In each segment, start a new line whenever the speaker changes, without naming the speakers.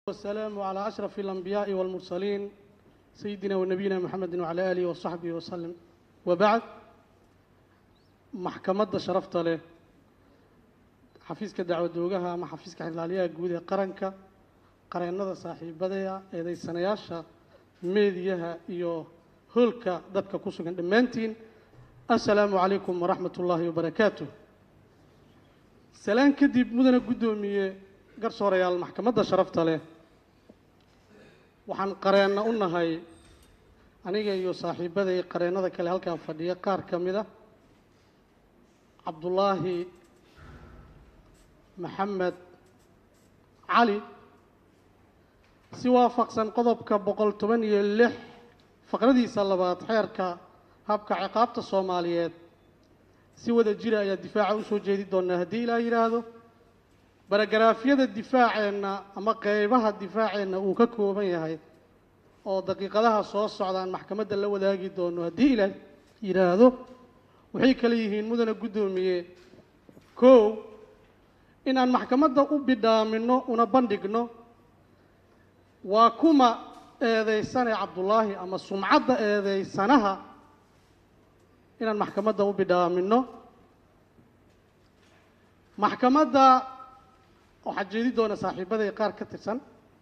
والسلام على أشرف الأنبياء والمرسلين سيدنا ونبينا محمد وعلى آله وصحبه وسلم وبعد maxkamadda sharafta leh xafiiska dacwadoogaha ama xafiiska xildhibaanyaha guud ee qaranka qareennada saaxiibadaya eedaysanayaasha meediyaha iyo hoolka dadka ku sugan dhammaantiin assalaamu calaykum waraxmat ullaahi wabarakaatu salaan kadib mudana guddoomiye garsoorayaal maxkamadda sharafta leh waxaan qareenna u nahay aniga iyo saaxiibaday qareennada kale halkan fadhiya qaar ka mid a cabdullaahi maxamed cali si waafaqsan qodobka boqol toban iyo lix faqradiisa labaad xeerka habka ciqaabta soomaaliyeed si wada jira ayaa difaaca usoo jeedi doonaa haddii ilaa yidhaahdo baragaraafyada difaaceenna ama qeybaha difaaceenna uu ka kooban yahay oo daqiiqadaha soo socdaan maxkamadda la wadaagi doono haddii ilaa yidhaahdo waxay kale yihiin mudana guddoomiye kow in aan maxkamadda u bidhaamino una bandhigno waa kuma eedaysane cabdullaahi ama sumcadda eedaysanaha inaan maxkamadda u bidhaamino maxkamadda waxaa jeedi doona saaxiibaday qaar ka tirsan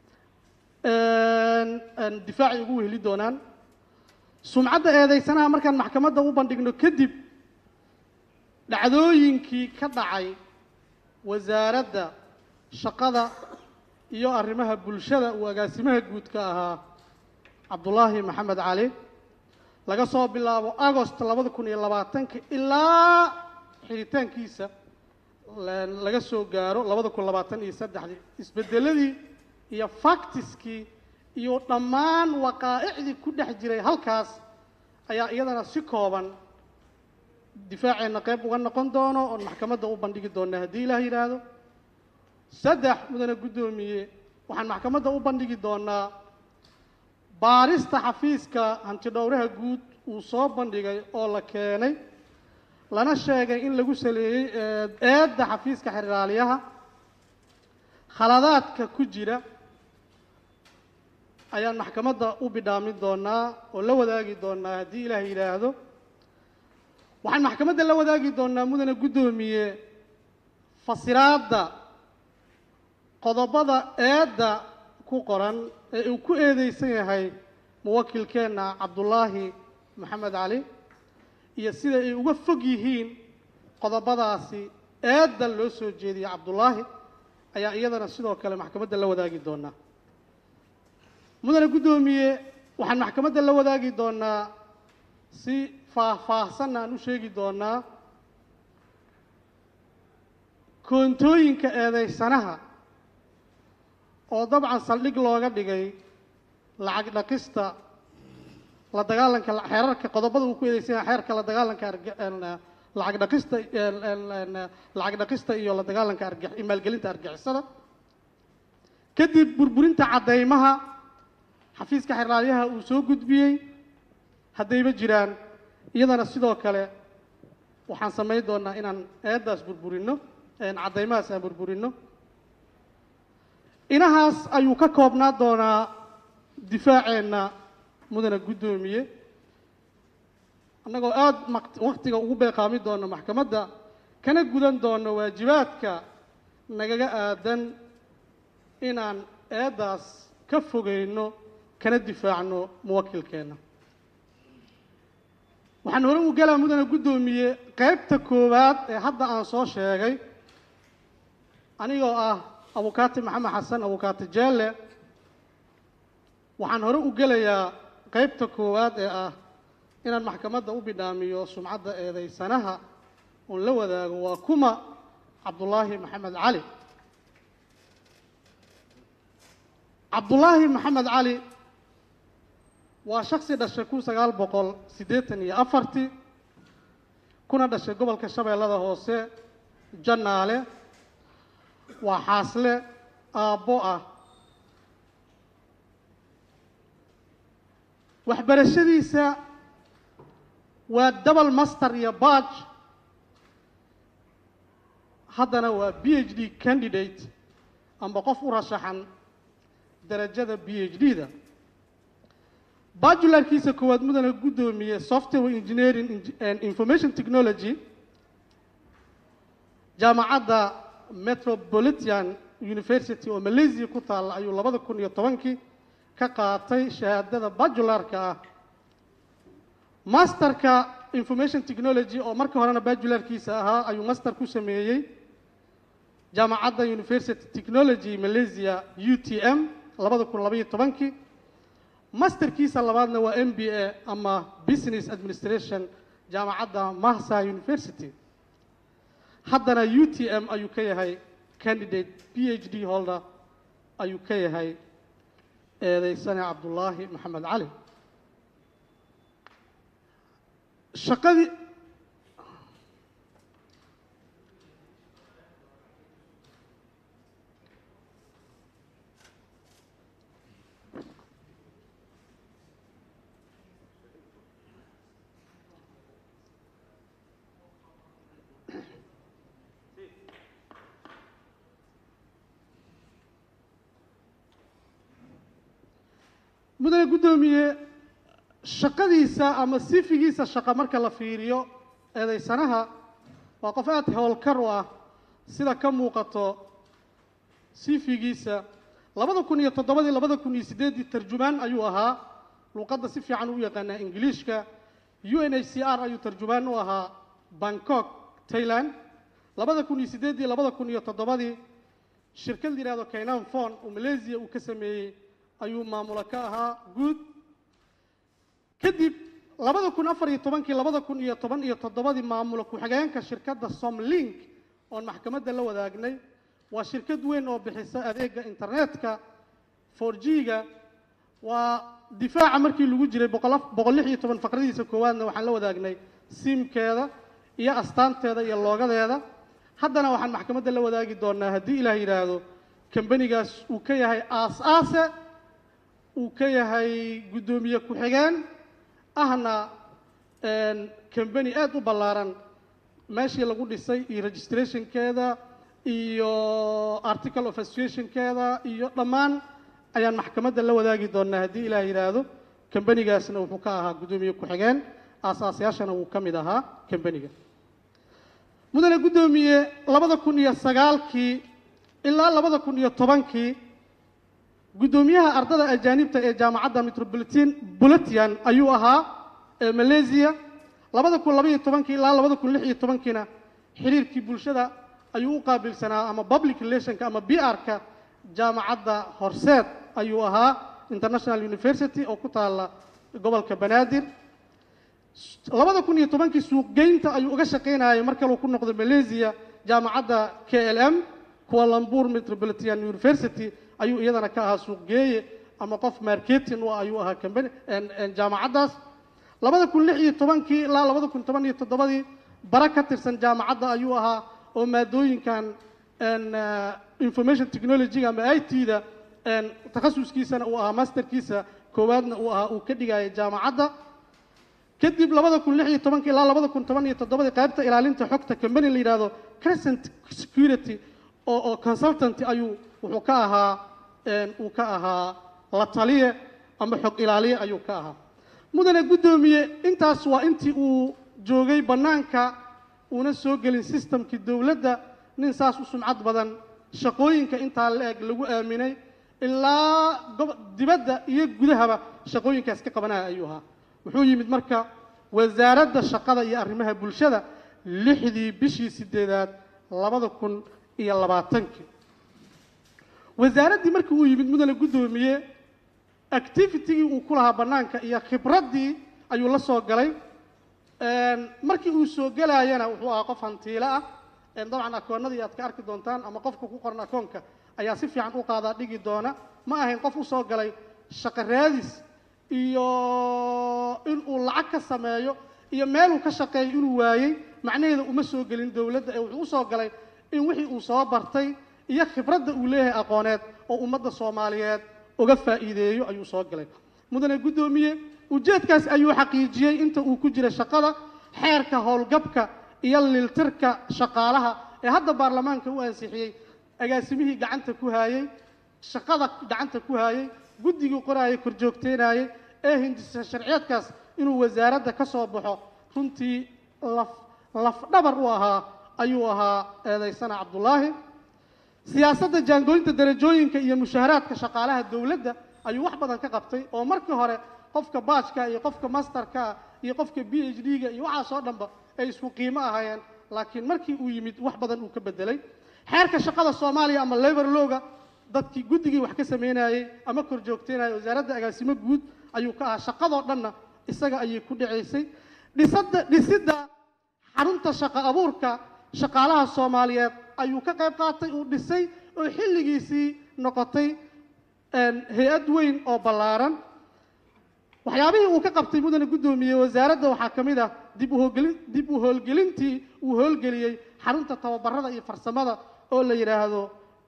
difaacay ugu weheli doonaan sumcadda eedaysanaha markaan maxkamadda u bandhigno kadib dhacdooyinkii ka dhacay wasaaradda shaqada iyo arrimaha bulshada uu agaasimaha guud ka ahaa cabdullaahi maxamed cali laga soo bilaabo agost labada kun iyo labaatanka ilaa xiritaankiisa laga soo gaaro labada kun labaatan iyo saddexdii isbedeladii iyo factiskii iyo dhammaan waqaa'icdii ku dhex jiray halkaas ayaa iyadana si kooban difaaceenna qayb uga noqon doono oon maxkamadda u bandhigi doonaa haddii ilaah yidhaahdo saddex mudane guddoomiye waxaan maxkamadda u bandhigi doonaa baarista xafiiska hantidhowraha guud uu soo bandhigay oo la keenay lana sheegay in lagu saleeyey eedda xafiiska xeraalyaha khaladaadka ku jira ayaan maxkamadda u bidhaamin doonaa oo la wadaagi doonaa haddii ilaah yidhaahdo waxaan maxkamadda la wadaagi doonaa mudane guddoomiye fasiraadda qodobada eedda ku qoran ee uu ku eedeysan yahay muwakilkeenna cabdullaahi maxamed cali iyo sida ay uga fog yihiin qodobadaasi eedda loo soo jeediyey cabdullaahi ayaa iyadana sidoo kale maxkamadda la wadaagi doonaa mudane guddoomiye waxaan maxkamadda la wadaagi doonaa si faahfaahsanna aan u sheegi doonaa koontooyinka eedaysanaha oo dabcan saldhig looga dhigay lacag dhaqista la dagaalanka xeerarka qodobada uu ku eedeysan yahay xeerka la dagaalanka lacag dhaqista lacag dhaqista iyo la dagaalanka arg maalgelinta argixisada kadib burburinta caddeymaha xafiiska xeraalyaha uu soo gudbiyey haddayba jiraan iyadana sidoo kale waxaan samayn doonaa inaan eeddaas burburinno caddaymahaas aan burburinno inahaas ayuu ka koobnaa doonaa difaaceenna mudana guddoomiye annagoo aada waktiga ugu beeqaami doono maxkamadda kana gudan doono waajibaadka nagaga aadan inaan eeddaas ka fogeyno kana difaacno muwakilkeenna waxaan hore u galaa mudane guddoomiye qaybta koowaad ee hadda aan soo sheegay anigoo ah abukaati maxamed xasan abukaati jeelle waxaan hore u gelayaa qaybta koowaad ee ah inaan maxkamadda u bidhaamiyo sumcadda eedaysanaha oon la wadaago waa kuma cabdullaahi maxamed cali cabdullaahi maxamed cali waa shaksi dhashay kun sagaal boqol siddeetan iyo afartii kuna dhashay gobolka shabeellada hoose jannaale waa xaasle aabbo ah waxbarashadiisa waa double master iyo badge haddana waa b h d candidate amba qof u rashaxan darajada b h d da bajularkiisa koowaad mudana guddoomiye software engineering and information technology jaamacadda metropolitan university oo malaysia ku taalla ayuu labada kun iyo tobankii ka qaatay shahaadada bajularka ah masterka information technology oo marka horena bajularkiisa ahaa ayuu master ku sameeyey jaamacadda university technology malaysia u t m labada kun labaiyo tobankii masterkiisa labaadna waa m b a ama business administration jaamacadda mahsa university haddana u t m ayuu ka yahay candidate p h d holder ayuu ka yahay eedeysane cabdullaahi maxamed cali shaqadii mudane guddoomiye shaqadiisa ama sifigiisa shaqo marka la fiiriyo eedeysanaha waa qof aada howlkar u ah sida ka muuqato sifigiisa labada kun iyo toddobadii labada kun iyo siddeeddii tarjumaan ayuu ahaa luuqadda si fiican u yaqaanaa ingiliishka u n h c r ayuu tarjumaan u ahaa bangkok tailand labada kun iyo siddeeddii labada kun iyo toddobadii shirkad la yidhahdo kainan fon oo malaysia uu ka sameeyey ayuu maamulo ka ahaa guud kadib labada kun afar iyo tobankii labada kun iyo toban iyo toddobadii maamulo ku-xigeenka shirkadda somlink oon maxkamadda la wadaagnay waa shirkad weyn oo bixisa adeega internetka for g-ga waa difaaca markii lagu jiray boqol lix iyo toban faqradiisa koowaadna waxaan la wadaagnay siimkeeda iyo astaanteeda iyo loogadeeda haddana waxaan maxkamadda la wadaagi doonaa haddii ilaah yidhaahdo kambanigaas uu ka yahay aas-aase uu ka yahay guddoomiye ku-xigeen ahna kambani aada u ballaaran meeshii lagu dhisay iyo registrationkeeda iyo article of associationkeeda iyo dhammaan ayaan maxkamadda la wadaagi doonaa haddii ilaah yidhaahdo kambanigaasna wuxuu ka ahaa guddoomiye ku-xigeen aasaasayaashana wuu ka mid ahaa kambaniga mudane guddoomiye labada kun iyo sagaalkii ilaa labada kun iyo tobankii guddoomiyaha ardada ajaanibta ee jaamacadda metropolitan buletian ayuu ahaa ee malaysia labada kun labaiyo tobankii ilaa labada kun lix iyo tobankiina xiriirkii bulshada ayuu u qaabilsanaa ama public relationka ama b r-ka jaamacadda horseed ayuu ahaa international university oo ku taalla gobolka banaadir labada kun iyo tobankii suuqgeynta ayuu uga shaqaynayay mar kaleu ku noqday malaysia jaamacadda k l m kualambur metropolitan university ayuu iyadana ka ahaa suuqgeeye ama qof marketing u ayuu ahaa kambani jaamacaddaas labada kun lix iyo tobankii ilaa labada kun toban iyo toddobadii bara ka tirsan jaamacadda ayuu ahaa oo maadooyinkan information technology-ga ama i t-da takhasuskiisana uu ahaa masterkiisa koowaadna uu ahaa uu ka dhigayay jaamacadda kadib labada kun lix iyo tobankii ilaa labada kun toban iyo toddobadii qaybta ilaalinta xogta kambani la yidhahdo crescent security oo oo consultant ayuu wuxuu ka ahaa uu ka ahaa la taliye ama xog ilaaliye ayuu ka ahaa mudane guddoomiye intaas waa intii uu joogay bannaanka uuna soo gelin systemkii dowladda nin saas u sumcad badan shaqooyinka intaa la eg lagu aaminay ilaa gob dibadda iyo gudahaba shaqooyinkaas ka qabanaya ayuu ahaa wuxuu yimid marka wasaaradda shaqada iyo arrimaha bulshada lixdii bishii sideedaad labada kun iyo labaatankii wasaaraddii markii uu yimid mudane guddoomiye activitigii uu ku lahaa bannaanka iyo khibraddii ayuu la soo galay markii uu soo gelayana wuxuu ahaa qof hantiilo ah dabcan akoonnadii aad ka arki doontaan ama qofka ku qoran akoonka ayaa si fiican u qaadaa dhigi doona ma ahayn qof u soo galay shaqo raadis iyo inuu lacag ka sameeyo iyo meeluu ka shaqeeyo inuu waayey macnaheeda uma soo gelin dowladda ee wuxuu u soo galay in wixii uu soo bartay iyo khibradda uu leeyahay aqooneed oo ummadda soomaaliyeed uga faa'iideeyo ayuu soo galay mudane guddoomiye ujeedkaas ayuu xaqiijiyey inta uu ku jira shaqada xeerka howlgabka iyo liltirka shaqaalaha ee hadda baarlamaanka u ansixiyey agaasimihii gacanta ku haayey shaqada gacanta ku hayay guddigii qoraayay korjoogteynayay ee hindisa sharciyeedkaas inuu wasaaradda ka soo baxo runtii laf lafdhabar u ahaa ayuu ahaa eedaysana cabdulaahi siyaasadda jaangooynta darajooyinka iyo mushaharaadka shaqaalaha dowladda ayuu wax badan ka qabtay oo markii hore qofka baajka iyo qofka masterka iyo qofka b h d-ga iyo waxaasoo dhanba ay isku qiimo ahaayeen laakiin markii uu yimid wax badan uu ka bedelay xeerka shaqada soomaaliya ama labor lowga dadkii guddigii wax ka sameynayey ama kor joogteynayay wasaaradda agaasimo guud ayuu ka ahaa shaqadoo dhanna isaga ayay ku dhacaysay dhisada dhisidda xarunta shaqo abuurka shaqaalaha soomaaliyeed ayuu ka qayb qaatay uu dhisay oo xilligiisii noqotay hay-ad weyn oo ballaaran waxyaabihii uu ka qabtay mudane guddoomiye wasaaradda waxaa ka mid ah dib uhoolgelin dib u howlgelintii uu howlgeliyey xarunta tababarada iyo farsamada oo la yidhaahdo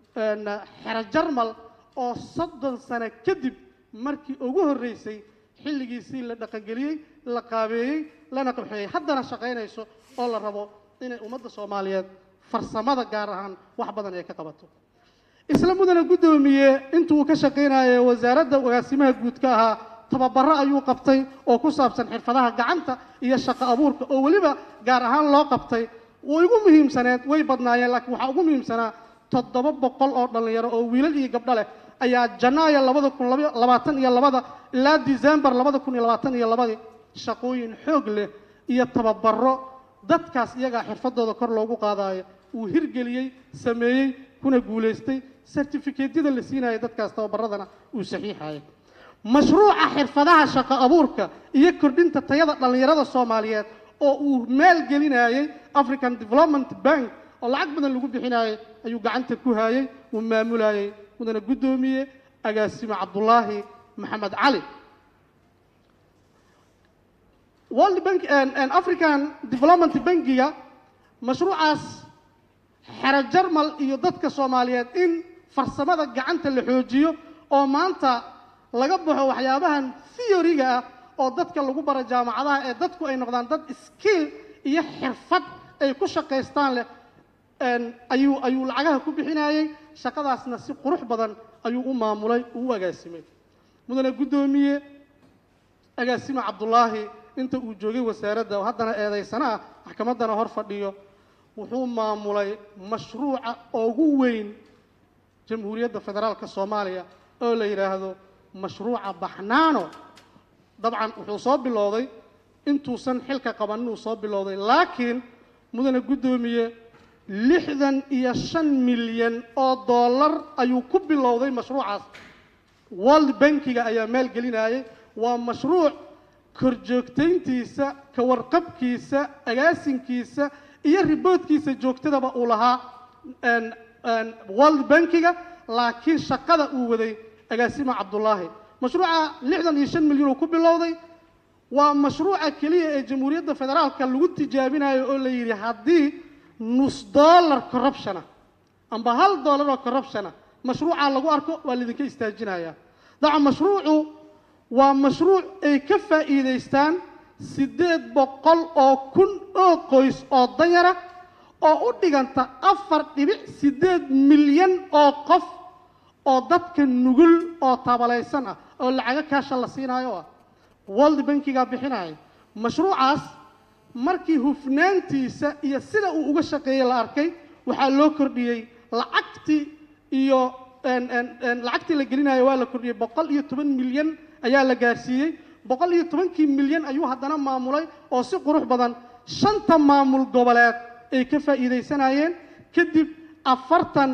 xero jarmal oo soddon sano kadib markii ugu horreysay xilligiisii la dhaqangeliyey la qaabeeyey lana qabxeeyey haddana shaqaynayso oo la rabo inay ummadda soomaaliyeed farsamada gaar ahaan wax badan ay ka qabato isla mudane guddoomiye intuu uu ka shaqaynayay wasaaradda agaasimaha guud ka ahaa tababaro ayuu qabtay oo ku saabsan xirfadaha gacanta iyo shaqo abuurka oo weliba gaar ahaan loo qabtay way ugu muhiimsaneed way badnaayeen laakiin waxaa ugu muhiimsanaa toddoba boqol oo dhallinyaro oo wiilal iyo gabdho leh ayaa janaayo labada kun labaatan iyo labada ilaa december labada kun iyo labaatan iyo labadii shaqooyin xoog leh iyo tababaro dadkaas iyagaa xirfadooda kor loogu qaadaayo uu hirgeliyey sameeyey kuna guulaystay certificatyada la siinaya dadkaas tababaradana uu saxiixayay mashruuca xirfadaha shaqo abuurka iyo kordhinta tayada dhallinyarada soomaaliyeed oo uu maalgelinayay african development bank oo lacag badan lagu bixinayay ayuu gacanta ku hayay uu maamulayay mudane guddoomiye agaasime cabdulaahi maxamed cali world bank african development bankiga mashruucaas xero jarmal iyo dadka soomaaliyeed in farsamada gacanta la xoojiyo oo maanta laga baxo waxyaabahan theoryga ah oo dadka lagu baro jaamacadaha ee dadku ay noqdaan dad skill iyo xirfad ay ku shaqaystaan leh ayuu ayuu lacagaha ku bixinayey shaqadaasna si qurux badan ayuu u maamulay uu u agaasimay mudane guddoomiye agaasime cabdulaahi inta uu joogay wasaaradda oo haddana eedaysana ah maxkamaddana hor fadhiyo wuxuu maamulay mashruuca ugu weyn jamhuuriyadda federaalka soomaaliya oo la yidhaahdo mashruuca baxnaano dabcan wuxuu soo bilowday intuusan xilka qabanin uu soo bilowday laakiin mudane guddoomiye lixdan iyo shan milyan oo dollar ayuu ku bilowday mashruucaas world bankiga ayaa maalgelinayay waa mashruuc korjoogtayntiisa ka warqabkiisa agaasinkiisa iyo riboodkiisa joogtadaba uu lahaa world bankiga laakiin shaqada uu waday agaasima cabdulaahi mashruuca lixdan iyo shan milyan uu ku bilowday waa mashruuca keliya ee jamhuuriyadda federaalka lagu tijaabinayo oo la yidhi haddii nus dollar corruptiona amba hal dollar oo corruptiona mashruucaa lagu arko waa laydinka istaajinayaa daca mashruucu waa mashruuc ay ka faa'iidaystaan siddeed boqol oo kun oo qoys oo danyara oo u dhiganta afar dhibic siddeed milyan oo qof oo dadka nugul oo tabalaysan ah oo lacago kaasha la siinaayo ah world bankigaa bixinaya mashruucaas markii hufnaantiisa iyo sida uu uga shaqeeyey la arkay waxaa loo kordhiyey lacagtii iyo lacagtii la gelinayo waa la kordhiyey boqol iyo toban milyan ayaa la gaarsiiyey boqol iyo tobankii milyan ayuu haddana maamulay oo si qurux badan shanta maamul goboleed ay ka faa'iidaysanayeen kadib afartan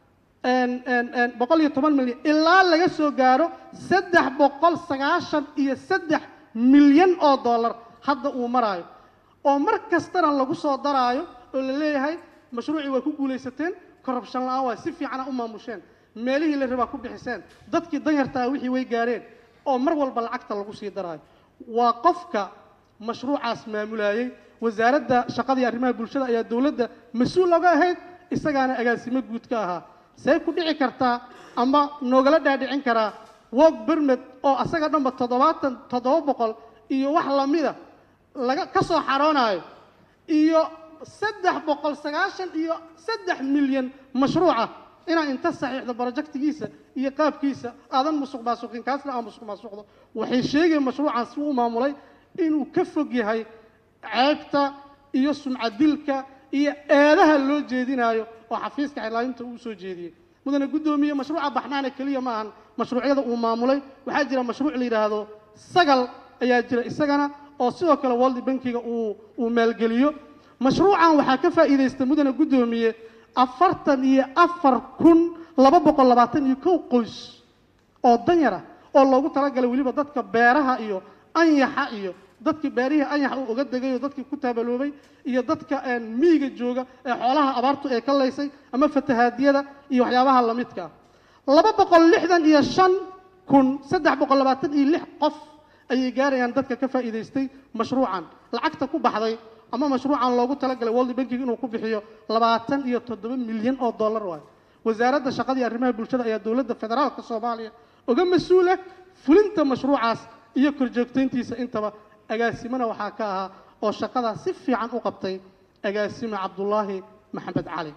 boqol iyo toban milyan ilaa laga soo gaaro saddex boqol sagaashan iyo saddex milyan oo dollar hadda uu maraayo oo mar kastana lagu soo daraayo oo la leeyahay mashruucii waa ku guulaysateen corruption la-aan waa si fiicana u maamusheen meelihii la rabaa ku bixiseen dadkii danyartaa wixii way gaareen oo mar walba lacagta lagu sii daraayo waa qofka mashruucaas maamulayey wasaaradda shaqada iyo arrimaha bulshada ayaa dowladda mas-uul oga ahayd isagaana agaasimo guud ka ahaa see ku dhici kartaa ama noogala dhaadhicin karaa wog bermed oo asaga dhanba toddobaatan toddoba boqol iyo wax lamida laga ka soo xaroonayo iyo saddex boqol sagaashan iyo saddex milyan mashruuca inaa inta saxiixda projectigiisa iyo qaabkiisa aadan musuq maasuqin kaasna aan musuq maasuqdo waxay sheegayeen mashruucan si uu maamulay inuu ka fog yahay ceebta iyo sumcadilka iyo eedaha loo jeedinaayo oo xafiiska xilaalinta uu soo jeediyey mudane guddoomiye mashruuca baxnaana keliya ma ahan mashruucyada uu maamulay waxaa jira mashruuc la yidhaahdo sagal ayaa jira isagana oo sidoo kale world bankiga uu uu maalgeliyo mashruucan waxaa ka faa'iidaysta mudane guddoomiye afartan iyo afar kun laba boqol labaatan iyo kow qoys oo danyar ah oo loogu talagalay weliba dadka beeraha iyo anyaxa iyo dadkii beerihii anyaxa uu uga degay oo dadkii ku taabaloobay iyo dadka miyiga jooga ee xoolaha abaartu ee ka laysay ama fatahaadiyada iyo waxyaabaha lamidka ah laba boqol lixdan iyo shan kun saddex boqol labaatan iyo lix qof ayay gaarayaan dadka ka faa'iidaystay mashruucan lacagta ku baxday ama mashruucan loogu talagalay world banking inuu ku bixiyo labaatan iyo toddoba milyan oo dollar waayo wasaaradda shaqada iyo arrimaha bulshada ayaa dowladda federaalka soomaaliya uga mas-uula fulinta mashruucaas iyo korjoogtayntiisa intaba agaasimana waxaa ka ahaa oo shaqadaa si fiican u qabtay agaasime cabdulaahi maxamed cali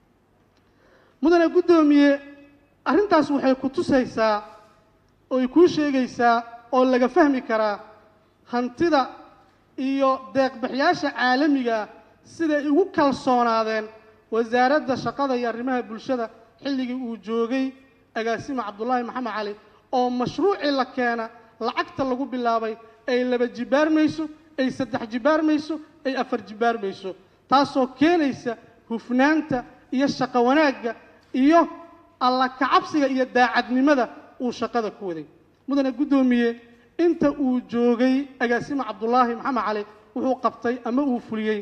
mudane guddoomiye arrintaas waxay ku tusaysaa ooy kuu sheegaysaa oo laga fahmi karaa hantida iyo deeqbixiyaasha caalamiga ah siday ugu kalsoonaadeen wasaaradda shaqada iyo arrimaha bulshada xilligii uu joogay agaasime cabdulaahi maxamed cali oo mashruucii la keena lacagta lagu bilaabay ay laba jibaarmayso ay saddex jibaarmayso ay afar jibaarmayso taasoo keenaysa hufnaanta iyo shaqo wanaagga iyo alla kacabsiga iyo daacadnimada uu shaqada ku waday mudane guddoomiye inta uu joogay agaasime cabdulaahi maxamed cali wuxuu qabtay ama uu fuliyey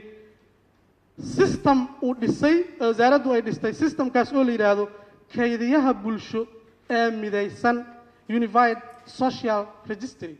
system uu dhisay wasaaraddu ay dhistay systemkaas oo la yidhaahdo kaydiyaha bulsho ee midaysan unified social registry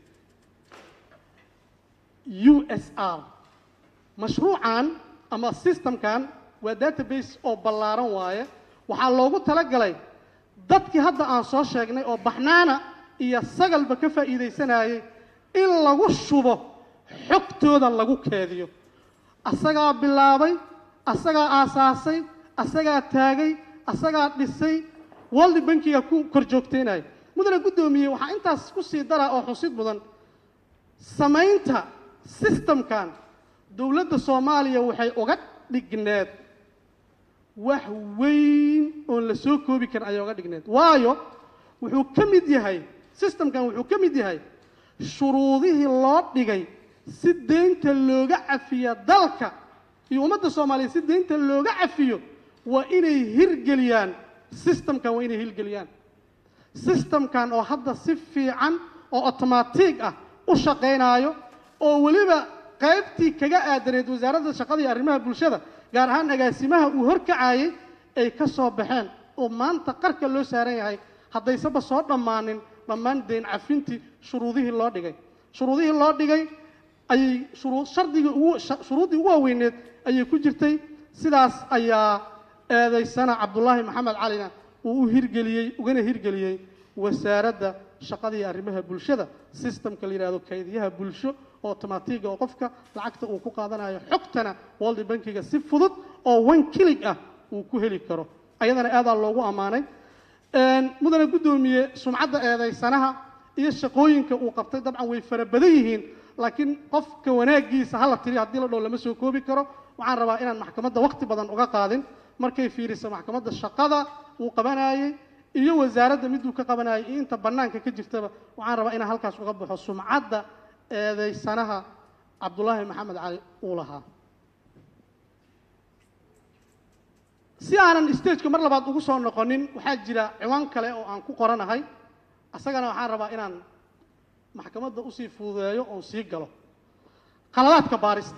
u s r mashruucan ama systemkan waa database oo ballaaran waaye waxaa loogu talagalay dadkii hadda aan soo sheegnay oo baxnaana iyo sagalba ka faa'iidaysanayay in lagu shubo xogtooda lagu keediyo asagaa bilaabay asagaa aasaasay asagaa taagay asagaa dhisay world bankiga ku kor joogteynaya mudane guddoomiye waxaa intaas ku sii daraa oo xusid mudan samaynta systemkan dowladda soomaaliya waxay uga dhigneed wax weyn oon la soo koobi karin ayay uga dhigneed waayo wuxuu ka mid yahay systemkan wuxuu ka mid yahay shuruudihii loo dhigay si deynta looga cafiya dalka iyo ummadda soomaaliya si deynta looga cafiyo waa inay hirgeliyaan systemkan waa inay hirgeliyaan systemkan oo hadda si fiican oo otomaatig ah u shaqaynaayo oo weliba qaybtii kaga aadaneed wasaaradda shaqada iyo arrimaha bulshada gaar ahaan agaasimaha uu horkacayay ay ka soo baxeen oo maanta qarka loo saaran yahay haddaysaba soo dhammaanin dhammaan deyn cafintii shuruudihii loo dhigay shuruudihii loo dhigay ayay shuruu shardigii ugu shuruuddii ugu waaweyneed ayay ku jirtay sidaas ayaa eedaysana cabdulaahi maxamed calina uu u hirgeliyey ugana hirgeliyey wasaaradda shaqada iyo arrimaha bulshada systemka la yidhahdo kaydiyaha bulsho oo otomaatiga oo qofka lacagta uu ku qaadanayo xogtana world bankiga si fudud oo one kilig ah uu ku heli karo ayadana aadaa loogu ammaanay mudane guddoomiye sumcadda eedaysanaha iyo shaqooyinka uu qabtay dabcan way fara badan yihiin laakiin qofka wanaagiisa hala tiriyo haddii la dhow lama soo koobi karo waxaan rabaa inaan maxkamadda waqti badan uga qaadin markay fiiriso maxkamadda shaqada uu qabanayey iyo wasaaradda miduu ka qabanayay iyo inta bannaanka ka jirtaba waxaan rabaa inaan halkaas uga baxo sumcadda eedaysanaha cabdulaahi maxamed cali uu lahaa si aanan stageka mar labaad ugu soo noqonin waxaa jira ciwaan kale oo aan ku qoranahay asagana waxaan rabaa inaan maxkamadda usii fududeeyo oon sii galo qaladaadka baarista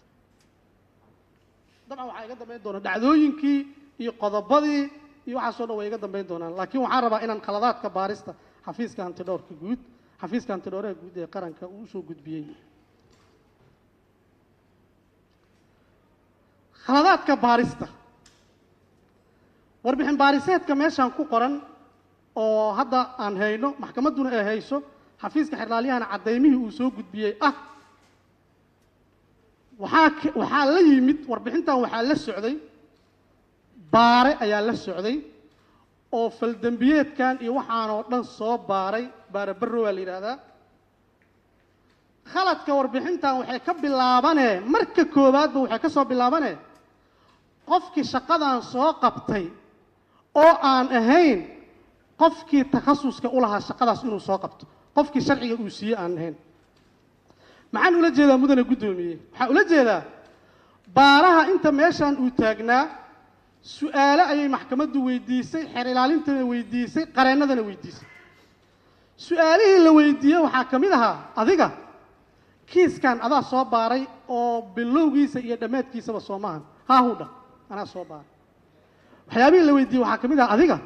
dabcan waxaa iga dambayn doona dhacdooyinkii iyo qodobadii iyo waxaasoo dhan way iga dambayn doonaan laakiin waxaan rabaa inaan khaladaadka baarista xafiiska hantidhowrka guud xafiiska hantidhowraha guud ee qaranka uu usoo gudbiyey khaladaadka baarista warbixin baariseedka meeshaan ku qoran oo hadda aan hayno maxkamadduna ay hayso xafiiska xerlaalyahana caddaymihii uu soo gudbiyey ah waxaa k waxaa la yimid warbixintan waxaa la socday baare ayaa la socday oo faldembiyeedkan iyo waxaanoo dhan soo baaray baarabarro waa la yidhaahdaa khaladka warbixintan waxay ka bilaabanee marka koowaadba waxay ka soo bilaabanee qofkii shaqadan soo qabtay oo aan ahayn qofkii takhasuska u lahaa shaqadaas inuu soo qabto qofkii sharciga uu siiyey aan ahayn maxaan ula jeedaa mudane guddoomiye waxaan ula jeedaa baaraha inta meeshaan uu taagnaa su-aale ayay maxkamaddu weydiisay xeer ilaalintana weydiisay qareennadana weydiisay su-aalihii la weydiiyey waxaa ka mid ahaa adiga kiiskan adaa soo baaray oo bilowgiisa iyo dhammaadkiisaba soo maahan haa huu dha anaa soo baaray waxyaabihii la weydiiyey waxaa ka mid ahaa adiga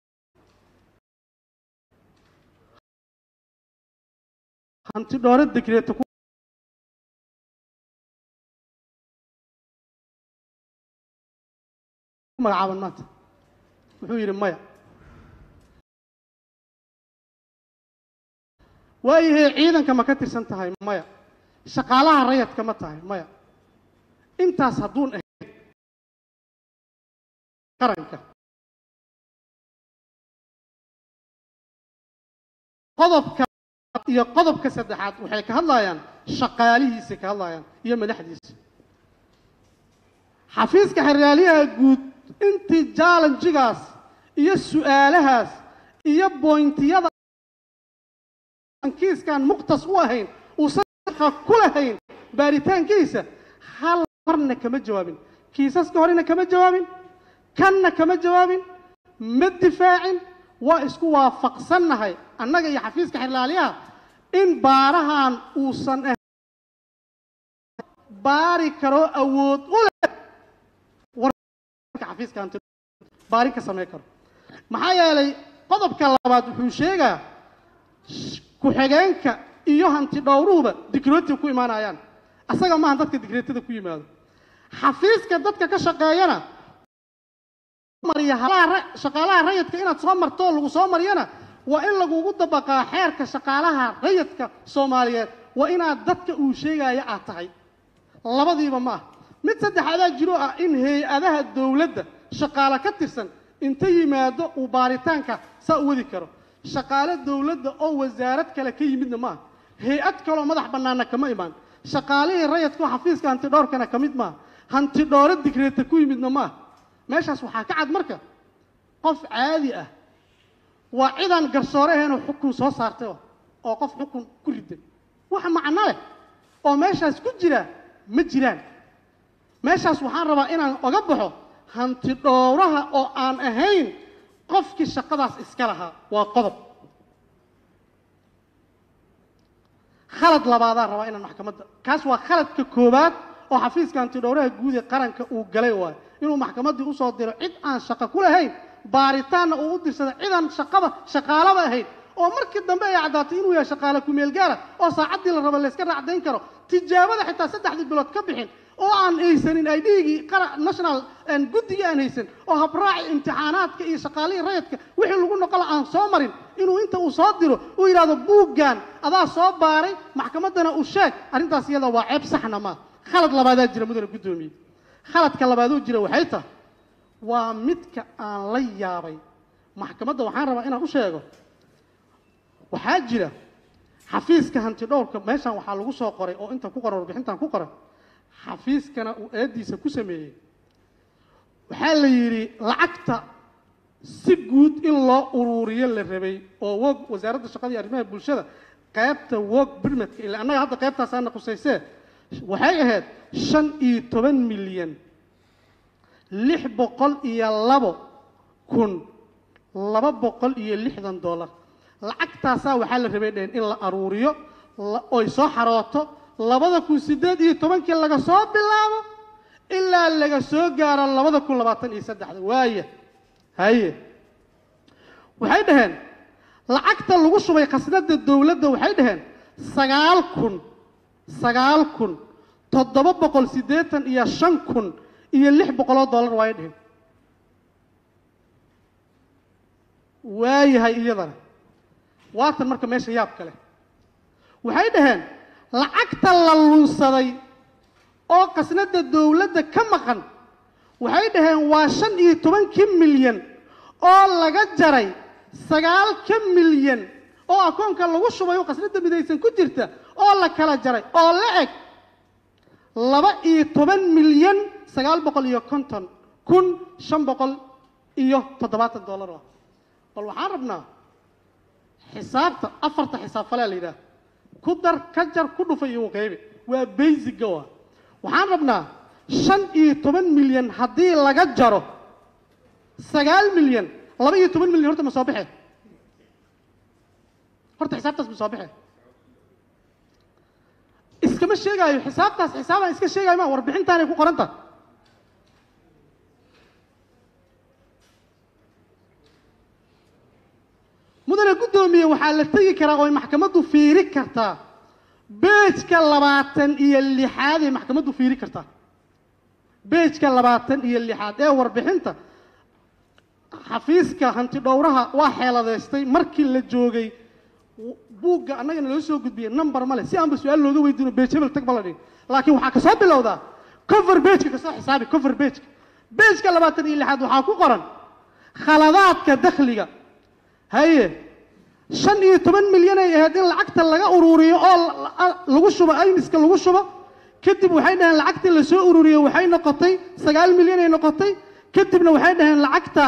hanti dhoore degreeta ku magacaaban maanta wuxuu yidhi maya waayahay ciidanka ma ka tirsan tahay maya shaqaalaha rayadka ma tahay maya intaas hadduun ahayn qaranka qodobka iyo qodobka saddexaad waxay ka hadlayaan shaqaalihiisay ka hadlayaan iyo madaxdiisa xafiiska xeryaaliyaha guud intii jallenjigaas iyo su-aalahaas iyo boyntiyada kiiskan muqtas u ahayn uusan shaqa ku lahayn baaritaankiisa hal marna kama jawaabin kiisaska horena kama jawaabin kanna kama jawaabin ma difaacin waa isku waafaqsannahay annaga iyo xafiiska xerlaaliyaha in baarahan uusan ahayn baari karo awood u leh xafiiska hanti baarin ka samayn karo maxaa yeelay qodobka labaad wuxuu sheegaa ku-xigeenka iyo hanti dhowruhuba dikrootiga ku imaanayaan asaga maaha dadka dikrootada ku yimaado xafiiska dadka ka shaqeeyana mariya shaqaalaha rayidka inaad soo marto oo lagu soo mariyana waa in lagugu dabaqaa xeerka shaqaalaha rayidka soomaaliyeed waa inaad dadka uu sheegaya aad tahay labadiiba ma ah mid saddexaadaa jiro ah in hay-adaha dowladda shaqaale ka tirsan inta yimaado uu baaritaanka saa u wadi karo shaqaale dowladda oo wasaarad kale ka yimidna ma aha hay-ad kaloo madax bannaanna kama imaan shaqaalihii rayadkao xafiiska hantidhoorkana ka mid maaha hantidhooro digreeta ku yimidna ma aha meeshaas waxaa ka cad marka qof caadi ah waa cidaan garsoore ahaynoo xukun soo saartay oo qof xukun ku riday wax macno leh oo meeshaas ku jira ma jiraan meeshaas waxaan rabaa inaan oga baxo hanti dhowraha oo aan ahayn qofkii shaqadaas iska lahaa waa qodob khalad labaadaan rabaa inaan maxkamadda kaas waa khaladka koowaad oo xafiiska hanti dhowraha guud ee qaranka uu galay waayo inuu maxkamaddii usoo diro cid aan shaqo ku lahayn baaritaanna uu u dirsada cidaan shaqaba shaqaalaba ahayn oo markii dambe ay caddaatay inuu yahay shaqaale ku-meel gaara oo saacaddii la rabo layska raacdayn karo tijaabada xitaa saddexdii bilood ka bixin oo aan haysanin idhigii national guddigii aan haysan oo habraaci imtixaanaadka iyo shaqaalihii rayadka wixii lagu noqola aan soo marin inuu inta uu soo diro uu yidhahdo buuggan adaa soo baaray maxkamaddana u sheeg arrintaas iyada waa ceeb saxna maa khalad labaadaa jira mudane guddoomiye khaladka labaadoo jira waxay tahay waa midka aan la yaabay maxkamadda waxaan rabaa inaan u sheego waxaa jira xafiiska hanti dhowrka meeshan waxaa lagu soo qoray oo inta ku qoran warbixintan ku qoran xafiiskana uu eediisa ku sameeyey waxaa la yidhi lacagta si guud in loo uruuriyo la rabay oo wog wasaaradda shaqada iyo arrimaha bulshada qaybta wog birmadka ila annaga hadda qaybtaasaana qusaysee waxay ahayd shan iyo toban milyan lix boqol iyo labo kun laba boqol iyo lixdan dollar lacagtaasaa waxaa la rabay dheen in la aruuriyo oy soo xarooto labada kun siddeed iyo tobankii laga soo bilaabo ilaa laga soo gaaro labada kun labaatan iyo saddexda waaya haye waxay dhaheen lacagta lagu shubay khasnadda dowladda waxay dhaheen sagaal kun sagaal kun toddoba boqol siddeetan iyo shan kun iyo lix boqoloo dollar waay dhaheen waayahay iyadana waatan marka meesha yaab kale waxay dhaheen lacagta la lunsaday oo khasnadda dowladda ka maqan waxay dhaheen waa shan iyo tobankii milyan oo laga jaray sagaalka milyan oo akoonka lagu shubay oo qasnada midaysan ku jirta oo la kala jaray oo la eg laba iyo toban milyan sagaal boqol iyo konton kun shan boqol iyo toddobaatan dollar ah bal waxaan rabnaa xisaabta afarta xisaab falea la yidhaah ku dar ka jar ku dhufay iyo qeybi waa basiga wa waxaan rabnaa shan iyo toban milyan haddii laga jaro sagaal milyan laba iyo toban milyan horta ma soo baxe horta xisaabtaas ma soo baxe iskama sheegaayo xisaabtaas xisaabaan iska sheegayo ma warbixintaanay ku qoran tahay mudane guddoomiye waxaa la tegi karaa oo ay maxkamaddu fiiri kartaa beejka labaatan iyo lixaad ay maxkamaddu fiiri kartaa beejka labaatan iyo lixaad ee warbixinta xafiiska hanti dhowraha waa xeeladeystay markii la joogay buugga annagana loo soo gudbiyey number male si aanba su-aal looga weydiino beej hebel tag bala dhihin laakiin waxaa kasoo bilowdaa cover beejka kasoo xisaabi cover beejka beejka labaatan iyo lixaad waxaa ku qoran khaladaadka dakhliga haye shan iyo toban milyan ay ahayd in lacagta laga ururiyo oo lagu shubo aymiska lagu shubo kadib waxay dhaheen lacagtii lasoo ururiyo waxay noqotay sagaal milyan ay noqotay kadibna waxay dhaheen lacagta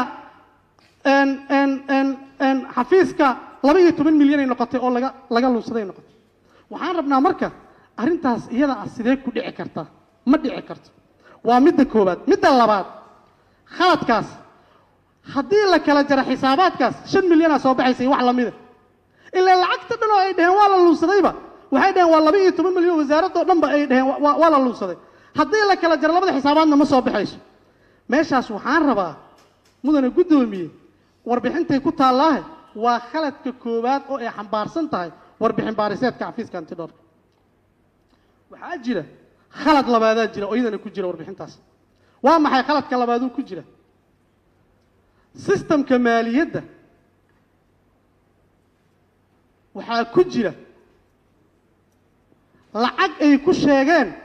xafiiska laba iyo toban milyan ay noqotay oo laga laga luunsaday noqotay waxaan rabnaa marka arrintaas iyada ah sidee ku dhici kartaa ma dhici karto waa midda koowaad midda labaad khaladkaas haddii la kala jaro xisaabaadkaas shan milyanaa soo baxaysay wax lamida ilaa lacagta dhan oo ay dhaheen waa la luunsadayba waxay dhaheen waa laba iyo toban milyan wasaaradoo dhanba ay dhaheen waa la luunsaday haddii la kala jaro labada xisaabaadna ma soo baxayso meeshaas waxaan rabaa mudane guddoomiye warbixintay ku taallaahe waa khaladka koowaad oo ay xambaarsan tahay warbixin baariseedka xafiiska antidhoorka waxaa jira khalad labaadaa jira oo iyadana ku jira warbixintaas waa maxay khaladka labaaduu ku jira sistamka maaliyadda waxaa ku jira lacag ay ku sheegeen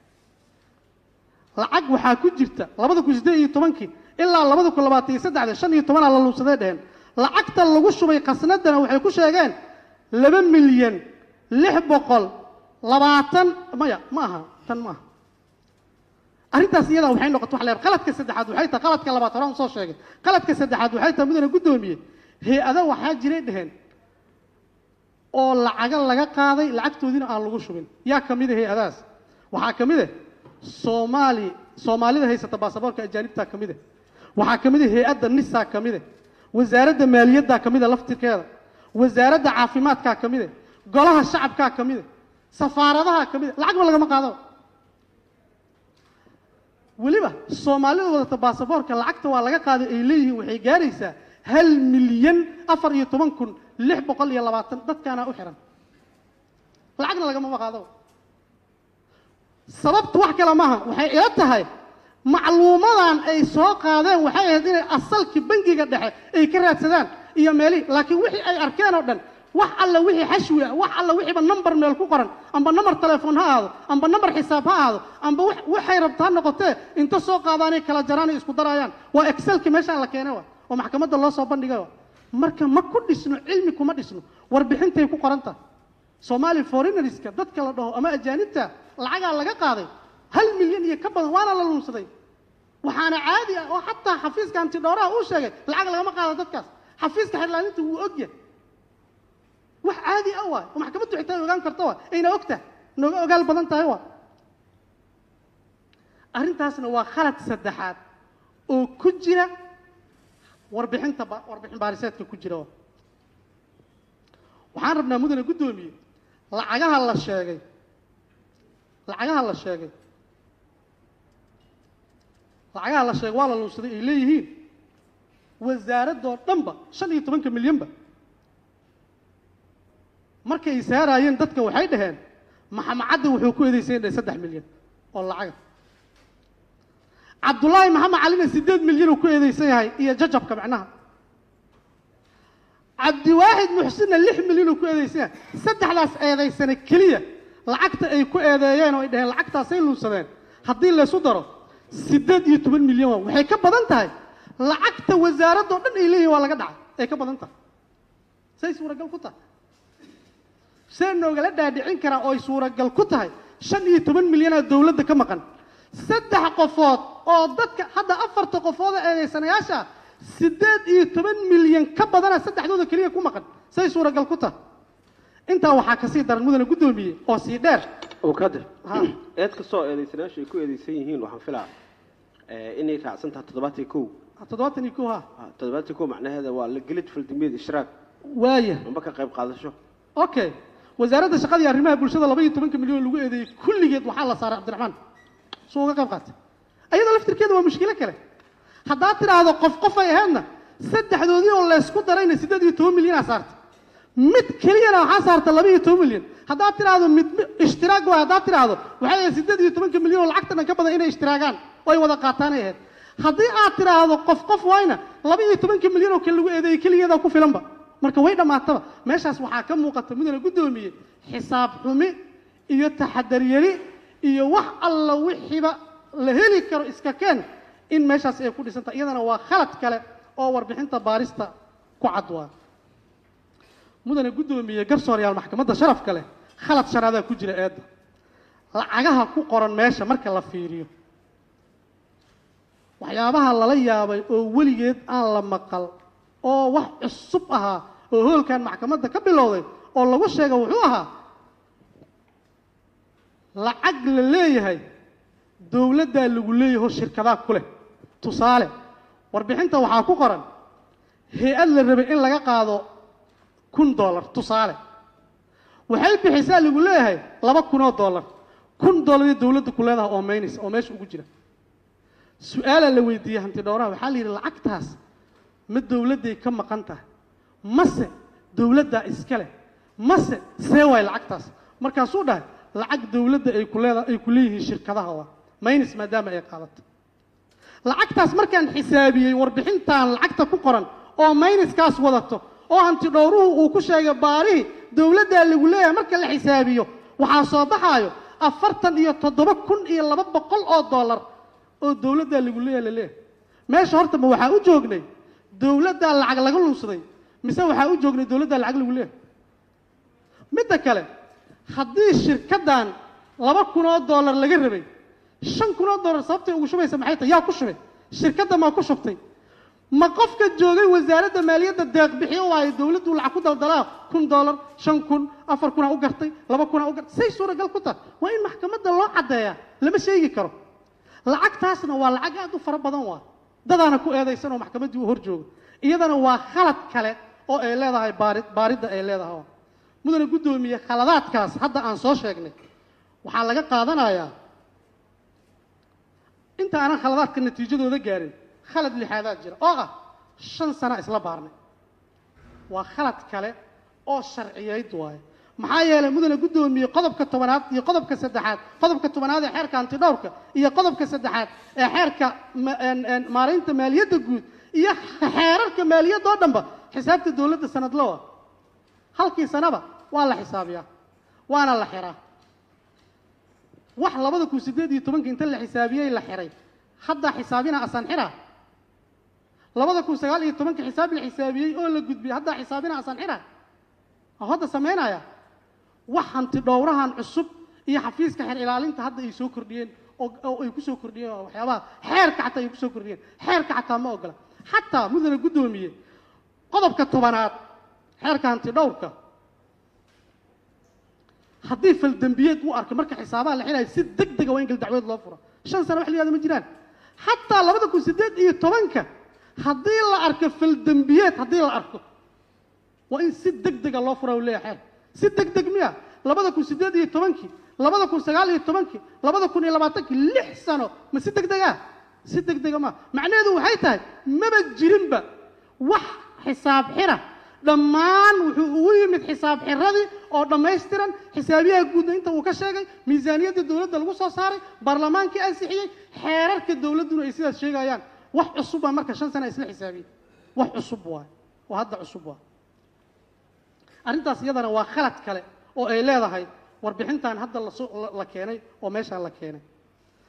lacag waxaa ku jirta labada kun siddeed iyo tobankii ilaa labada kun labaatan iyo saddexda shan iyo tobanaa la luunsaday dheheen lacagta lagu shubay khasnadana waxay ku sheegeen laba milyan lix boqol labaatan maya ma aha tan ma aha arrintaas iyadaa waxay noqotay wax leer qaladka saddexaad waxay tahay qaladka labaad horaan soo sheegay qaladka saddexaad waxay tahay mudane guddoomiye hay-ada waxaa jiray dheheen oo lacaga laga qaaday lacagtoodiina aan lagu shubin yaa ka mid a hay-adahaas waxaa ka mid ah soomaali soomaalida haysata baasaboorka ajaanibtaa ka mid ah waxaa ka mid ah hay-adda nisaa ka mid ah wasaaradda maaliyaddaa ka mid a laftirkeeda wasaaradda caafimaadkaa ka mid ah golaha shacabkaa ka mid ah safaaradaha ka mid a lacagba lagama qaado weliba soomaalida wadata baasaboorka lacagta waa laga qaaday ay leeyihiin waxay gaaraysaa hal milyan afar iyo toban kun lix boqol iyo labaatan dadkaanaa u xihan lacagna lagamama qaado sababtu wax kale maaha waxay ila tahay macluumadan ay soo qaadeen waxay ahayd inay asalkii bangiga dhexe ay ka raadsadaan iyo meelihii laakiin wixii ay arkeen oo dhan wax alla wixii xashwi ah wax alla wixiiba number meel ku qoran amba number telefoon ha ahaado amba number xisaab ha ahaado amba waxay rabta ha noqotee inta soo qaadaanay kala jaraan ay isku daraayaan waa excelki meeshaan la keenay wa oo maxkamadda loo soo bandhigay wa marka ma ku dhisno cilmi kuma dhisno warbixintay ku qoran tahay soomaali foreigneriska dadka la dhaho ama ajaanibta lacagaa laga qaaday hal milyan iyo ka badan waana la luunsaday waxaana caadi ah oo xataa xafiiska antidhooraha uu sheegay lacag lagama qaado dadkaas xafiiska xirlaaninta wuu ogyahay wax caadi ah waay oo maxkamaddu xitaa ogaan karta waa ayna ogtahay nooga ogaal badan tahay waa arrintaasna waa khalad saddexaad oo ku jira warbixinta warbixin baariseedka ku jira waa waxaan rabnaa mudane guddoomiye lacagaha la sheegay lacagaha la sheegay lacagaha la sheegay waa la luunsaday ay leeyihiin wasaaradoo dhanba shan iyo tobanka milyanba markay saaraayeen dadka waxay dhaheen maxamacadda wuxuu ku eedeysan dhahay saddex milyan oo lacaga cabdullaahi maxamed calina siddeed milyan uu ku eedeysan yahay iyo jajabka macnaha cabdiwaaxid muxsinna lix milyan uu ku eedeysan yahay saddexdaas eedaysane keliya lacagta ay ku eedeeyeen oo ay dhaheen lacagtaasay luunsadeen haddii laysu daro siddeed iyo toban milyan waa waxay ka badan tahay lacagta wasaaradoo dhan ay leeyihin waa laga dhacay ay ka badan tahay say suuragal ku tahay see noogala dhaadhicin karaa oo ay suuragal ku tahay shan iyo toban milyanaa dowladda ka maqan saddex qofood oo dadka hadda afarta qofood ee eedaysanayaasha siddeed iyo toban milyan ka badana saddexdooda keliya ku maqan say suuragal ku tahay intaa waxaa kasii daran mudane guddoomiye oo sii dheer
oo kadir
Ha.
eed kastoo eedaysanayaashu ay ku eedeysan yihiin waxaan filaa eh, inay raacsan tahay toddobaatan iyo kow
toddobaatan iyo kow ha
Ah, toddobaatan iyo kow macnaheeda waa la gelid faldambiyeed ishraak
waaya
amba ka qayb qaadasho
okay wasaaradda shaqada iyo arrimaha bulshada laba iyo tobanka milyan oo lagu eedeeyey kulligeed waxaa la saaray cabdiraxmaan suu uga qayb qaatay ayadoo laftirkeeda waa mushkilo kale haddaad tidhaahdo qof qof ay ahaydna saddexdoodii oo laysku darayna siddeed iyo toban milyanaa saartay mid keliyana waxaa saarta laba iyo toban milyan haddaad tidhaahdo mid mi- ishtiraag waay haddaad tidhaahdo waxay ahayd siddeed iyo tobanka milyan oo lacagta dhan ka badan inay ishtiraagaan oo ay wada qaataanay ahayd haddii aad tidhaahdo qof qof waayna laba iyo tobanka milyan oo kale lagu eedeeyey keligeedaa ku filanba marka way dhammaataba meeshaas waxaa ka muuqata mudane guddoomiye xisaab xumi iyo taxadar yari iyo wax alla wixiiba la heli karo iska keen in meeshaas ay ku dhisantahay iyadana waa khalad kale oo warbixinta baarista ku cad waa mudane guddoomiye garsoorayaal maxkamadda sharafka leh khalad shanaadaa ku jira eedda lacagaha ku qoran meesha marka la fiiriyo waxyaabaha lala yaabay oo weligeed aan la maqal oo wax cusub ahaa oo hoolkan maxkamadda ka bilowday oo lagu sheega wuxuu ahaa lacag la leeyahay dowladdaa lagu leeyaho shirkadaa ku leh tusaale warbixinta waxaa ku qoran hay-ad la rabay in laga qaado kun dollar tusaale waxay bixisaa lagu leeyahay laba kunoo dollar kun dollar iyo dowladda ku leedaha oo maynaysa oo meesha ugu jira su-aalaa la weydiiyey hanti dhowraha waxaa la yidhi lacagtaas ma dowladday ka maqan tahay mase dowladdaa iska leh mase see waay lacagtaas markaasuu dhahay lacag dowladda ay ku leeda ay ku leeyihiin shirkadaha waa maynis maadaama ay qaadato lacagtaas markaan xisaabiyey warbixintan lacagta ku qoran oo mayniskaas wadato oo hanti dhowruhu uu ku sheegay baarihii dowladdaa lagu leeyahay marka la xisaabiyo waxaa soo baxaayo afartan iyo toddoba kun iyo laba boqol oo dollar oo dowladdaa lagu leeyahay la leeyahay meesha horta ma waxaa u joognay dowladdaa lacag laga lunsaday mise waxaa u joognay dowladdaa lacag lagu leeyahay midda kale haddii shirkaddan laba kun oo dollar laga rabay shan kun oo dollar sababtay ugu shubaysa maxay tahay yaa ku shubay shirkadda maa ku shubtay ma qofka joogay wasaaradda maaliyadda deeq bixiyo waayo dowladdu lacag ku daldalaa kun dollar shan kun afar kuna u gartay laba kuna u gartay say suuragal ku tahay waa in maxkamadda loo caddeeyaa lama sheegi karo lacagtaasna waa lacag aad u fara badan waa dadaana ku eedaysan oo maxkamaddii u hor jooga iyadana waa khalad kale oo ay leedahay baari baaridda ay leedahay mudane guddoomiye khaladaadkaas hadda aan soo sheegnay waxaa laga qaadanayaa inta aanan khaladaadka natiijadooda gaarin khalad lixaadaad jira oo ah shan sana isla baarnay waa khalad kale oo sharciyeyd waaye maxaa yeelay mudane guddoomiye qodobka tobanaad iyo qodobka saddexaad qodobka tobanaad ee xeerka antidhowrka iyo qodobka saddexaad ee xeerka ma- een- een maareynta maaliyadda guud iyo xeerarka maaliyadda oo dhanba xisaabta dowladda sanadlawa halkii sanaba waa la xisaabiyaa waana la xiraa wax labada kun siddeed iyo tobanka inta la xisaabiyey la xiray haddaa xisaabina asaan xiraa labada kun sagaal iyo tobanka xisaab la xisaabiyey oo la gudbiyey haddaa xisaabina asaan xiraa oo hadda samaynaya wax hanti dhowrahan cusub iyo xafiiska xeer ilaalinta hadda ay soo kordhiyeen oo oo ay ku soo kordhiyeen oo waxyaabaha xeerka xataa ay ku soo kordhiyeen xeerka xataa ma ogola xataa mudane guddoomiye qodobka tobanaad xeerka hanti dhowrka haddii faldembiyeed uu arko marka xisaabaha la xilaayo si deg dega waa in gal dacweed loo furo shan sano wax la yihahdo ma jiraan xataa labada kun siddeed iyo tobanka haddii la arko faldembiyeed haddii la arko waa in si deg dega loo fura u leeyahay xeer si deg deg miya labada kun siddeed iyo tobankii labada kun sagaal iyo tobankii labada kun iyo labaatankii lix sano ma si deg dega si deg dega ma macnaheedu waxay tahay maba jirinba wax xisaab xira dhammaan wuxuu ugu yimid xisaab xiradii oo dhammaystiran xisaabiyaha guudna inta uu ka sheegay miisaaniyadda dowladda lagu soo saaray baarlamaankii ansixiyey xeerarka dowladduna ay sidaas sheegayaan wax cusub baa marka shan sana isla xisaabiyey wax cusub waay oo hadda cusub waay arrintaas iyadana waa khalad kale oo ay leedahay warbixintan hadda lasoo la- la keenay oo meeshaan la keenay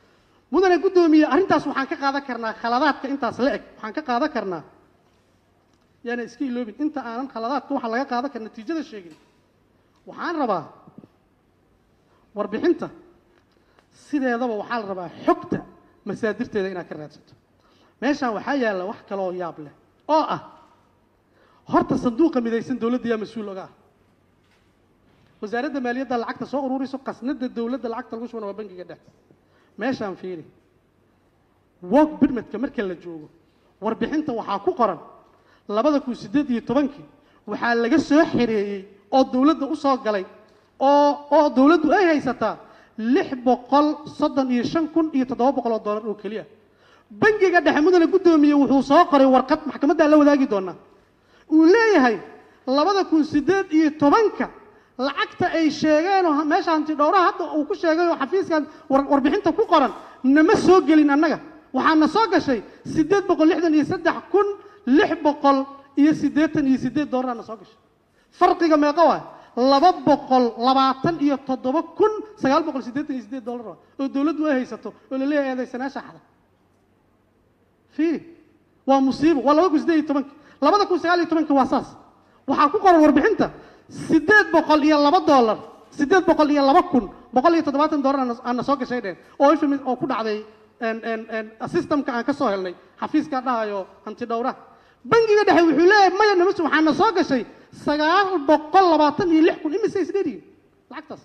mudane guddoomiye arrintaas waxaan ka qaadan karnaa khaladaadka intaas la eg waxaan ka qaadan karnaa yaana iska iloobin inta aanan khaladaadka waxaa laga qaadan kara natiijada sheegin waxaan rabaa warbixinta sideedaba waxaa la rabaa xogta masaadirteeda inaad ka raadsato meeshaan waxaa yaalla wax kaleoo yaab leh oo ah horta sanduuqa midaysan dowladda yaa mas-uul oga ah wasaaradda maaliyadda lacagta soo ururiso qasnada dowladda lacagta lagu shubana waa bangiga dhex meeshaan fiiri wog birmadka marka la joogo warbixinta waxaa ku qoran labada kun siddeed iyo tobankii waxaa laga soo xereeyey oo dowladda u soo galay oo oo dowladdu ay haysataa lix boqol soddon iyo shan kun iyo toddoba boqol oo dollar oo keliya bangiga dhexe mudane guddoomiye wuxuu soo qoray warqad maxkamaddaa la wadaagi doonaa uu leeyahay labada kun siddeed iyo tobanka lacagta ay sheegeen oo meesha hanti dhowraha hadda uu ku sheegay oo xafiiskan war- warbixinta ku qoran nama soo gelin annaga waxaana soo gashay siddeed boqol lixdan iyo saddex kun lix boqol iyo siddeetan iyo siddeed doollarna soo gashay farqiga meeqa waay laba boqol labaatan iyo toddoba kun sagaal boqol siddeetan iyo siddeed dollar waay oo dowladdu ay haysato oo la leeyahay eedaysanaasha xada fiiri waa musiibo waa laba kun siddeed iyo tobanka labada kun sagaal iyo tobanka waa saas waxaa ku qoran warbixinta siddeed boqol iyo laba dollar siddeed boqol iyo laba kun boqol iyo toddobaatan dollar aana- aana soo gashay dheen oo ifmi oo ku dhacday en- en- en systemka aan ka soo helnay xafiiska dhahayo hanti dhowraha bangiga dhexe wuxuu leeyahay maya namas waxaana soo gashay sagaal boqol labaatan iyo lix kun imise isdheeriyin lacagtaas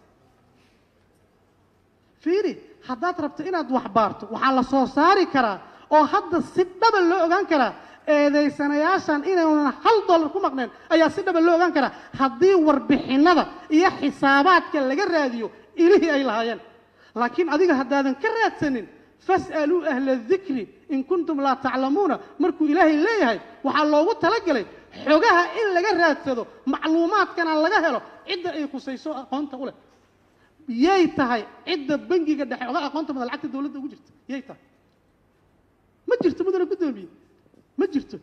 fiiri haddaad rabto inaad wax baarto waxaa la soo saari karaa oo hadda si dhaba loo ogaan karaa eedaysanayaashan inaynan hal dollar ku maqneen ayaa si dhaba loo ogaan karaa haddii warbixinada iyo xisaabaadka laga raadiyo ilihii ay lahaayeen laakiin adiga haddaadan ka raadsanin fas'aluu ahla dikri in kuntum laa taclamuuna markuu ilaahay leeyahay waxaa loogu talagalay xogaha in laga raadsado macluumaadkana laga helo cidda ay khusayso aqoonta u leh yay tahay cidda bangiga dhexe oga aqoonta mada lacagta dowladda ugu jirta yay tahay ma jirto mudane guddoomiye ma jirto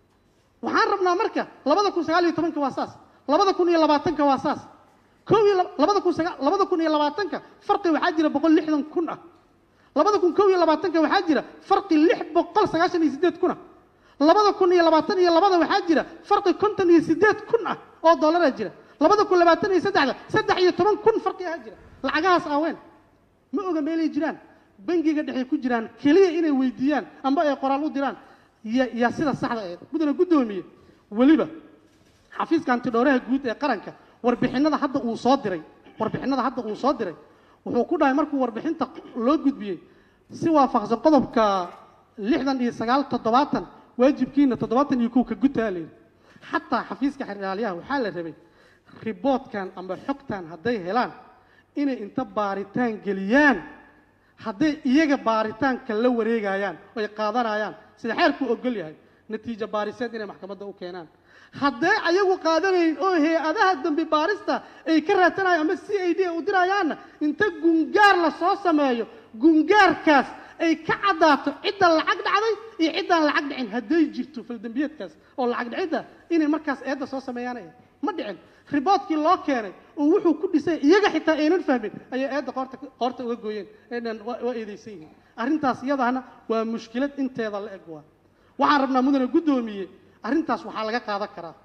waxaan rabnaa marka labada kun sagaal iyo tobanka waa saas labada kun iyo labaatanka waa saas kow iyo lab- labada kun sagaa labada kun iyo labaatanka farqi waxaa jira boqol lixdan kun ah labada kun kow iyo labaatanka waxaa jira farqi lix boqol sagaashan iyo siddeed kun ah labada kun iyo labaatan iyo labada waxaa jira farqi konton iyo siddeed kun ah oo dollaraa jira labada kun labaatan iyo saddexda saddex iyo toban kun farqi ahaa jira lacagahaas aaween ma oga meelay jiraan bangiga dhexay ku jiraan keliya inay weydiiyaan amba ay qoraal u diraan ya yaa sida saxda ee mudane guddoomiye weliba xafiiska antidhowraha guud ee qaranka warbixinada hadda uu soo diray warbixinada hadda uu soo diray wuxuu ku dhahay markuu warbixinta loo gudbiyey si waafaqsan qodobka lixdan iyo sagaal toddobaatan waajibkiina toddobaatan iyo kow ka gutaa layidhi xataa xafiiska xeraalyaha waxaa la rabay riboodkan amba xogtan hadday helaan inay inta baaritaan geliyaan hadday iyaga baaritaanka la wareegayaan oy qaadanayaan sida xeerku ogol yahay natiijo baariseed inay maxkamadda u keenaan hadday ayagu qaadanayn oo hay-adaha dambi baarista ay ka raadsanayaan ama c i d u dirayaanna inta gungaar la soo sameeyo gungaarkaas ay ka caddaato cidda lacag dhacday iyo ciddaan lacag dhicin hadday jirto faldembiyeedkaas oo lacag dhicidda inay markaas eedda soo sameeyaan ay ma dhicin riboodkii loo keenay oo wuxuu ku dhisay iyaga xitaa aynan fahmin ayay eedda qoorta qoorta uga gooyeen eedhan waa waa eedaysan yihiin arrintaas iyadana waa mushkilad inteeda la eg waa waxaan rabnaa mudane guddoomiye arrintaas waxaa laga qaadan karaa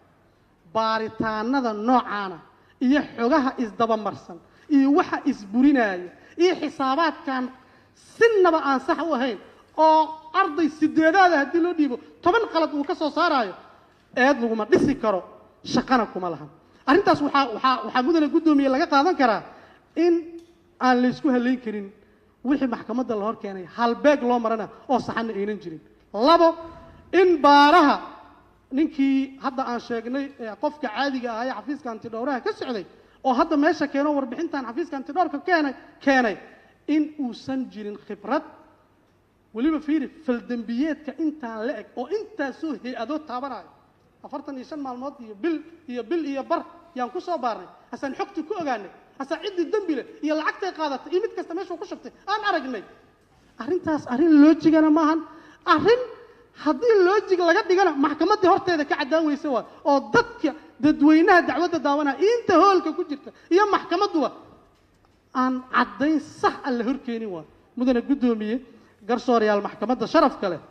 baaritaanada noocaana iyo xogaha isdabamarsan iyo waxa isburinaya iyo xisaabaadkan sinaba aan sax u ahayn oo arday sideedaada haddii loo dhiibo toban qalad uu ka soo saaraayo eed laguma dhisi karo shaqana kuma lahan arrintaas waxaa waxaa waxaa mudane guddoomiye laga qaadan karaa in aan laysku halayn karin wixii maxkamadda la hor keenay halbeeg loo marana oo saxanna aynan jirin labo in baaraha ninkii hadda aan sheegnay ee qofka caadiga ah ee xafiiska antidhowraha ka socday oo hadda meesha keeno warbixintan xafiiska antidhowrka keenay keenay in uusan jirin khibrad weliba fiiri faldembiyeedka intaan la eg oo intaasoo hay-adood taabanayo afartan iyo shan maalmood iyo bil iyo bil iyo bar yaan ku soo baarnay hasaan xogtii ku ogaanay hasaa ciddii dembi leh iyo lacagtay qaadatay iyo mid kasta meeshuu ku shubtay aan aragnay arrintaas arrin loojigana maahan arrin haddii loojig laga dhigana maxkamaddii horteeda ka caddaan weyse waa oo dadka dadweynaha dacwadda daawanaya iyo inta hoolka ku jirta iyo maxkamadduba aan caddayn sax aan la horkeenin waa mudane guddoomiye garsoorayaal maxkamadda sharafka leh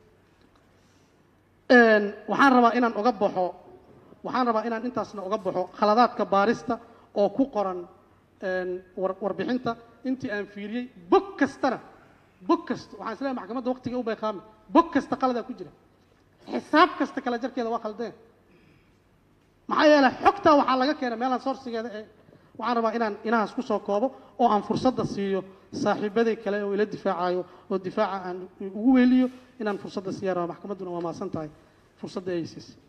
Een, waxaan rabaa inaan uga baxo waxaan rabaa inaan intaasna uga baxo khaladaadka baarista oo ku qoran een, war- warbixinta intii aan fiiriyey bog kastana bog kasta waxaan isleeyahay maxkamadda waqtiga u bayqaami bog kasta qaladaa ku jira xisaab kasta kala jarkeeda waa khaldeen maxaa yeelay xogtaa waxaa laga keenay meelaan sourcigeeda ee waxaan rabaa inaan inahaas ku soo koobo oo aan fursadda siiyo saaxiibaday kale oo ila difaacayo oo difaaca aan ugu weeliyo inaan fursadda siiyaan rabaa maxkamadduna waa maasan tahay fursadda ay siisay